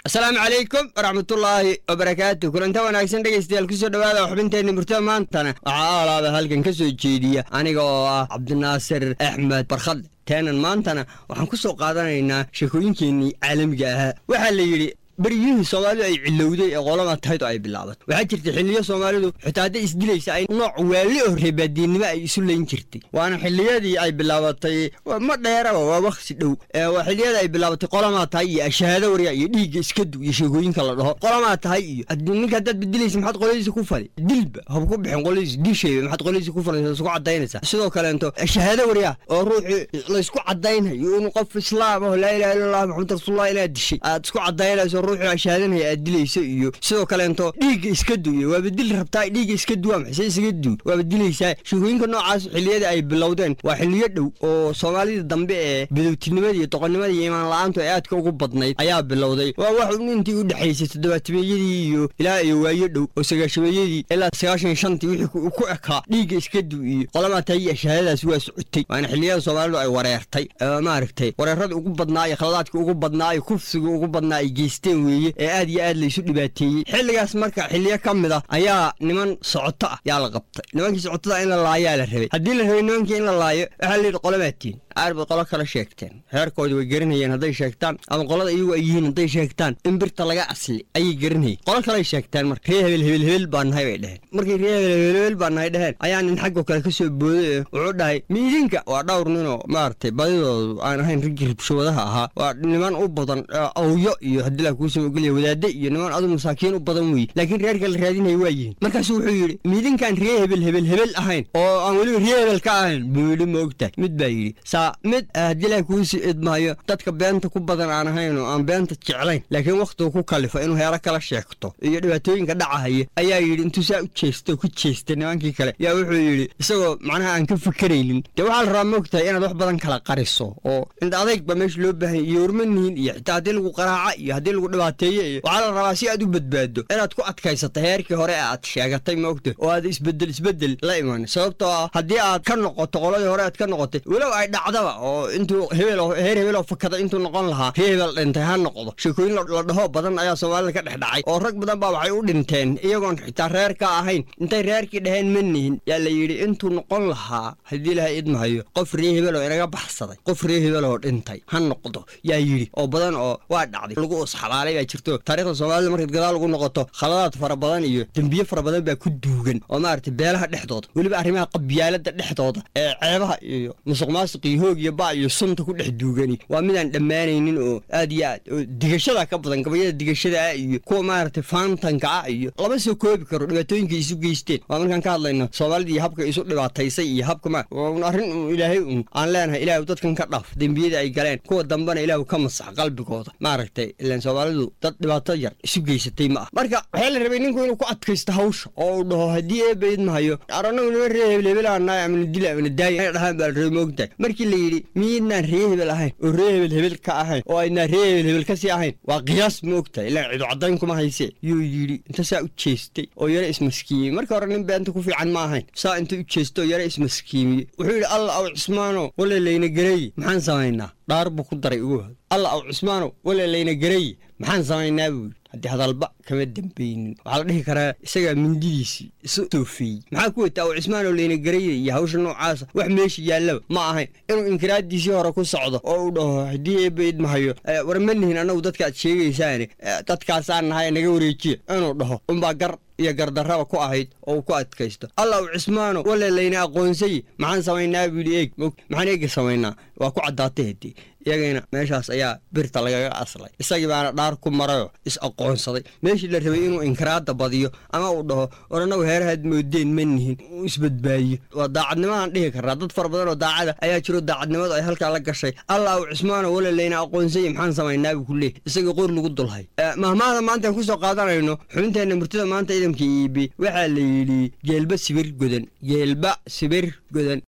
asalaamu calaykum waraxmatullaahi wabarakaatu kulanta wanaagsan dhegaystayaal kusoo dhowaada xubinteenna murtada maantana waxaa alaaba halkan ka soo jeediya aniga oo ah cabdinaasir axmed barkhadle teenan maantana waxaan ku soo qaadanaynaa sheekooyinkeennii caalamiga ahaa waxaa la yidhi beryihii soomaalidu ay cilowday ee qolama tahayd oo ay bilaabatay waxaa jirtay xiliyo soomaalidu xitaa hadday isdilaysa ay nooc waali oo reebaadiinnimo ay isu layn jirtay waana xiliyadii ay bilaabatay ma dheeraba waa wakhti dhow waa xiliyadii ay bilaabatay qolamaa tahay iyo ashahaado warya iyo dhiigga iskadu iyo sheegooyinka la dhaho qolamaa tahay iyo ninka haddaad bedilaysa maxaad qoladiisa ku fali dilba hab ku bixin qoladiisa dishayba maxaad qoladiisa ku falaysa isku cadaynaysaa sidoo kaleento ashahaado warya oo ruuxii laysku cadaynayo inuu qof islaam aho laa ilaha illa allah maxamed rasuulullah inaad dishay aad isku cadaynayso ruuxii ashaadanaya aad dilayso iyo sidoo kaleento dhiigga iska duuya waaba dil rabtaa dhiigga iska duwaa maxay se isaga duu waaba dilaysaa sheekooyinka noocaas xilliyada ay bilowdeen waa xiliyo dhow oo soomaalida dambe ee badowtinimada iyo doqonnimada iyo imaan la-aantu ay aadka ugu badnayd ayaa bilowday waa wax intii u dhexaysay toddobaatameeyadii iyo ilaa iyo waayo dhow oo sagaashameeyadii ilaa sagaashan shantii wixii ku ekaa dhiigga iska du iyo qolamaa tahay iyo ashaadadaas waa socotay waana xilliyada soomaalidu ay wareertay maaragtay wareeradii ugu badnaa iyo khaladaadkii ugu badnaa iyo kufsiga ugu badnaa ay geysteen weeye ee aad iyo aad laysu dhibaateeyey xilligaas marka xiliyo ka mid a ayaa niman socoto ah yaa la qabtay nimankii socotada in la laayaa la rabay haddii la rabay nimankii in la laayo waxaa layidhi qolomaatiin aar bay qolo kale sheegteen reerkoodi way garanayeen hadday sheegtaan ama qolada iyagu ay yihiin hadday sheegtaan in birta laga asli ayay garanayeen qolo kaley sheegteen marka ree hebel hebel hebel baa nahay bay dheheen markay ree hebel hebel hebel baa nahay dheheen ayaa nin xaggoo kale ka soo booday ee wuxuu dhahay miidinka waa dhowr ninoo maaragtay badidoodu aan ahayn raggii ribshawadaha ahaa waa niman u badan awyo iyo haddii laa kuusoo ogolya wadaade iyo niman adu masaakiin u badan weeye laakiin reerka la raadinaya waa yihiin markaasu wuxuu yidhi miidinkaan ree hebel hebel hebel ahayn oo aan weliba ree hebel ka ahayn buu yidhi ma ogtahay mid baa yidhi saa mid haddii laa kuusii idmaayo dadka beenta ku badan aan ahayn oo aan beenta jeclayn laakiin wakhtigu ku kalifo inuu heero kala sheegto iyo dhibaatooyinka dhacahaya ayaa yidhi intuu saa u jeesta ku jeestay nimankii kale yaa wuxuu yidhi isagoo macnaha aan ka fikeraynin dee waxaa la rabaa ma ogtahay inaad wax badan kala qariso oo ind adayg ba meesha loo baahanya iyo hormanihin iyo xitaa haddii lagu qaraaca iyo haddii lagu dhibaateeyo iyo waxaa la rabaa si aad u badbaado inaad ku adkaysata heerkii hore ee aad sheegatay ma ogtahay oo aad isbedel isbedel la iman sababtoo ah haddii aad ka noqoto qoladii hore aad ka noqotay walow ay dhacdaba oo intuu hebel heer hebeloo fakada intuu noqon lahaa ree hebel dhintay ha noqdo sheekooyin la dhaho badan ayaa soomaalida ka dhex dhacay oo rag badan baa waxay u dhinteen iyagoon xitaa reer ka ahayn intay reerkii dhaheen ma nihin yaa la yidhi intuu noqon lahaa haddii ilahay idmahayo qof ree hebeloo inaga baxsaday qof ree hebeloo dhintay ha noqdo yaa yidhi oo badan oo waa dhacday lagu usxalaalay baa jirto taarikhda soomaalida markaad gadaal ugu noqoto khaladaad fara badan iyo dembiye fara badan baa ku duugan oo maaragtay beelaha dhexdooda weliba arrimaha qabyaalada dhexdooda ee ceebaha iyo musuq maasuq iyo hoog iyo ba iyo sunta ku dhex duugani waa midaan dhammaanaynin oo aad iyo aad oo digashada ka badan gabayada digashada ah iyo kuwa maaragtay faantanka ah iyo lama soo koobi karo dhibaatooyinkay isu geysteen waa markaan ka hadlayno soomaalida iyo habka isu dhibaataysay iyo habka ma arrin un ilaahay un aan leenahay ilaahu dadkan ka dhaaf dembiyada ay galeen kuwa dambena ilaahu ka masax qalbigooda maaragtay ilaan soomaalidu dad dhibaato yar isu geysatay ma ah marka waxaa la rabay ninku inuu ku adkaysto hawsha oo uu dhaho haddii eebayd mahayo aranagu nima ree hebel hebel aanaay amana dila amana daaya ay dhahaan baa la rabay moogtahay markii la yidhi miidnaan ree hebel ahayn oo ree hebel hebel ka ahayn oo aydnaan ree hebel hebel ka sii ahayn waa qiyaas ma ogtahay ilaan cidu caddayn kuma hayse yuu yidhi inta saa u jeestay oo yaro ismaskiimiyey marka hore nin beenta ku fiican ma ahayn saa inta u jeestay oo yaro ismaskiimiyey wuxuu yidhi alla aw cismaano wale layna gareeye maxaan samaynaa dhaar buu ku daray ugu hod alla aw cismaano wale layna gareeye maxaan samaynaa buu yidhi haddii hadalba kama dambeynin waxaa la dhihi karaa isagaa mindidiisii isu toofeeyey maxaa ku wata aw cismaanoo layna garaya iyo hawsha noocaasa wax meesha yaallaba ma ahayn inuu inkiraaddiisii hore ku socdo oo uu dhaho haddii eebayd mahayo war ma nihin annagu dadkaaad sheegaysaane dadkaasaan nahay naga wareejiya inuu dhaho unbaa gar iyo gardarraba ku ahayd oo uu ku adkaysto alla u cismaano wale layna aqoonsaye maxaan samaynaa buu yidhi eeg mog maxaan eega samaynaa waa ku caddaatay haddii iyagayna meeshaas ayaa birta lagaga aslay isagii baana dhaar ku marayoo is aqoonsaday meeshii la rabay inuu inkiraadda badiyo ama uu dhaho war annagu heerahaad moodeen ma nihin uu isbadbaadiyo waa daacadnimadaan dhihi karraa dad fara badan oo daacada ayaa jiro daacadnimadu ay halkaa la gashay alla u cismaano wale layna aqoonsaya maxaan samaynaa buu ku leey isagii qor lagu dulhay mahmaahda maantaan kusoo qaadanayno xubinteenna murtida maanta idamka iibi waxaa la yidhi geelba sibir godan geelba sibir godan